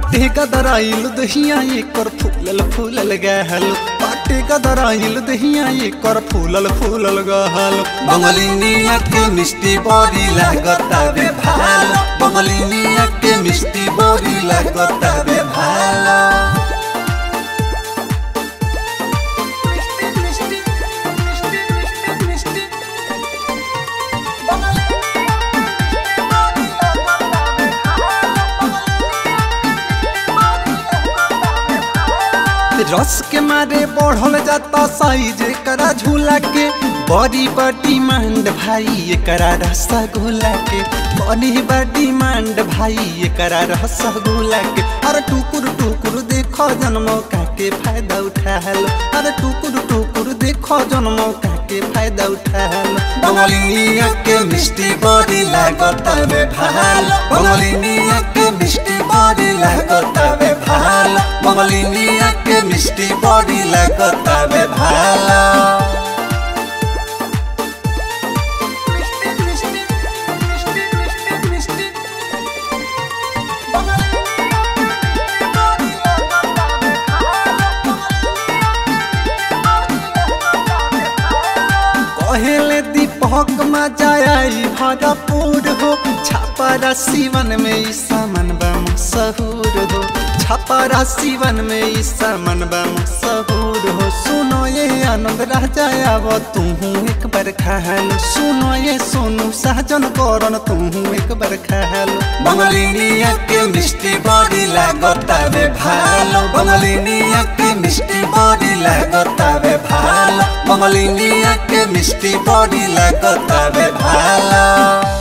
बाटे गदराइल दहिया एकर फूलल फूलल गहल बाटे गदराइल दहिया एकर फूलल फूलल गहल बंगलिनिया के मिष्टी बड़ी लागता बे भालो बंगलिनिया के मिष्टी बड़ी लागता बे भालो रस के मारे बढ़ल जाता साइज एकरा झूला के बड़ी बड़ी मांड भाई एकरा रसगुल्ला के बड़ी बड़ी मांड भाई एकरा रसगुल्ला के अरे टुकुर टुकुर देखो जन्मो का के फायदा उठा लो अरे टुकुर टुकुर देखो जन्मो का के फायदा उठा लो बंगलिनिया के मिष्टी बड़ी लागता बे भालो बंगलिनिया के मिष्टी बड़ी लागता बे भालो बंगलिनिया के मिष्टी बड़ी लागता बे भालो कहेले दीपक मजा आई भरपूर हो छापरा सीवन में ई सामान बा मशहूर हो छापरा सीवन में ई सामान बा मशहूर हो सुनो ये आनंद राजा आव तू एक बार खाल सुनो ये सोनू सहजन करन तू एक बार खाल बंगलिनिया के मिष्टी बड़ी लागता बे भालो बंगलिनिया के मिष्टी बड़ी लागता बे भालो बंगलिनिया के मिष्टी बड़ी लागता बे भालो